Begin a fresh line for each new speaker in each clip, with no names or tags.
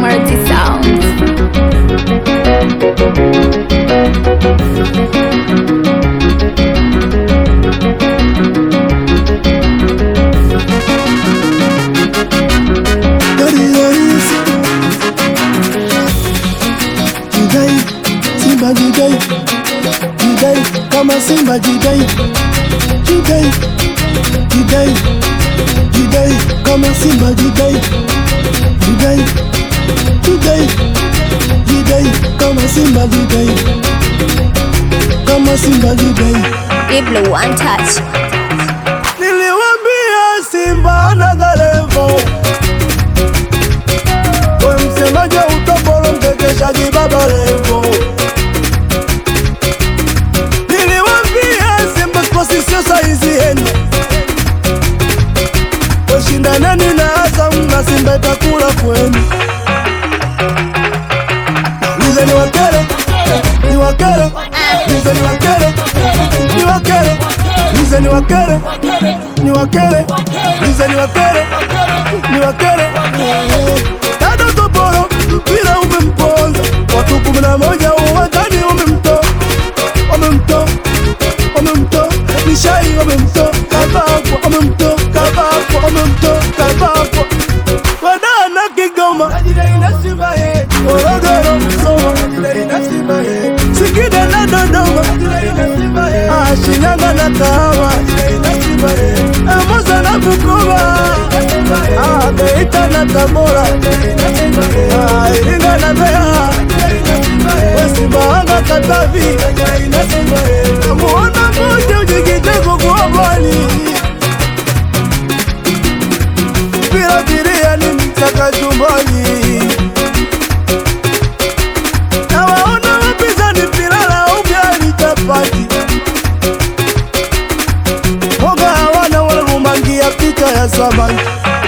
Marty Sound.
Jidai, Simba jidai, jidai kama Simba jidai, jidai, jidai, jidai kama Simba jidai, jidai, jidai, jidai kama Simba jidai, kama Simba jidai.
Diblo One Touch.
Niliwambia Simba na Galevo, we msemaji wa utopolo, mkekeshaji baba Levo. Niliwambia Simba Sports sio saizi yenu, washindaneni na Azam na Simba itakula kwenu. Nize ni wakere, ni wakere, nize ni wakere, ni wakere, nize ni wakere, ni wakere, nize ni wakere, ni wakere. Dada Toporo, mpira umemponza, watu kumi na moja uwanjani umemtoa, wamemtoa, wamemtoa, nishai wamemtoa, kabakwa, wamemtoa, kabakwa, wamemtoa, kabakwa. Wadana Kigoma, Morogoro, Musoma, Singida na Dodoma, Ah, Shinyanga na Kahama, Ah, Mwanza na Bukoba, Ah, Geita na Tabora, Ah, Iringa na Mbeya, Wesimbawanga, Katavi, Muona moja ujikiteko kwa bwali mpira biria ni mtaka chumbani na waona wapinzani mpira la ugali chapati moga hawana wanarumangia picha ya samaki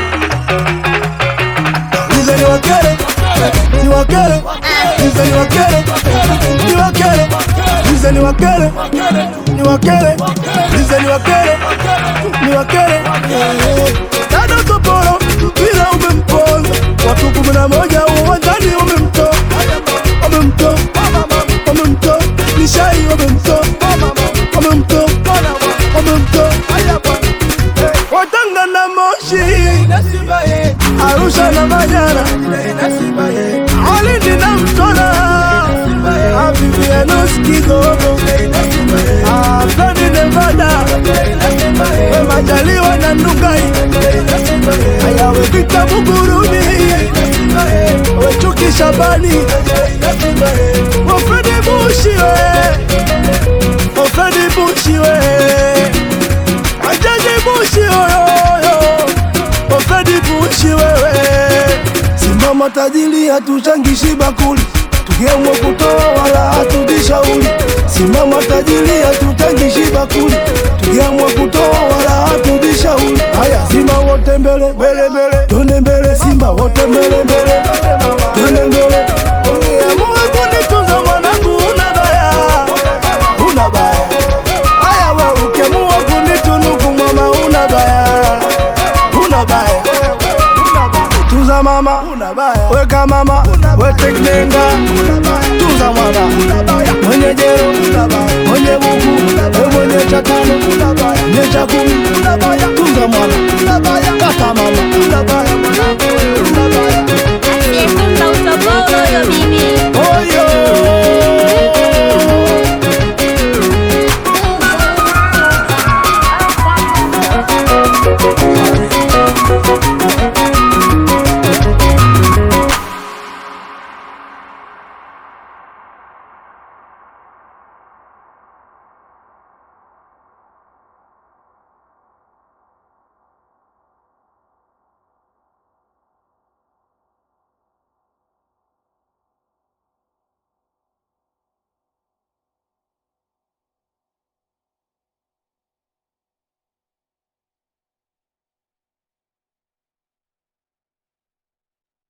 Nize ni wakere, ni wakere, nize ni wakere, ni wakere, nize ni wakere, ni wakere, nize ni wakere, ni wakere. Dada Toporo, mpira umemponza, watu kumi na moja uwanjani wamemtoa, wamemtoa, wamemtoa, nishai wamemtoa, wamemtoa, wamemtoa. Watanga na Moshi, Arusha na Manyara, Alindi na Mtwara, Avivianos Kigogo, Afrani Nevada, we Majaliwa na Ndugai, Ayawe Vita Buguruni, we Chuki Shabani, Wafredi Bushi we, Wafredi Bushi we, Ajaji Bushi oyoyo, Wafredi Bushi wewe. Simama tajiri, hatuchangishi bakuli, tukiamua kutoa wala hatujishauri. Simama tajiri, hatuchangishi bakuli, tukiamua kutoa wala hatujishauri. Haya, Simba wote mbele mbele mbele, twende mbele, Simba wote mbele mbele, twende mbele. Ukiamua kunitunza mwanangu, una baya, una baya. Haya, we ukiamua kunitunuku mama, una baya, una baya tuza mama weka mama weteknenga tuza mwana mwenye jero mwenye buku we mwenye cha tano mwenye cha kumi tuza mwana kata mama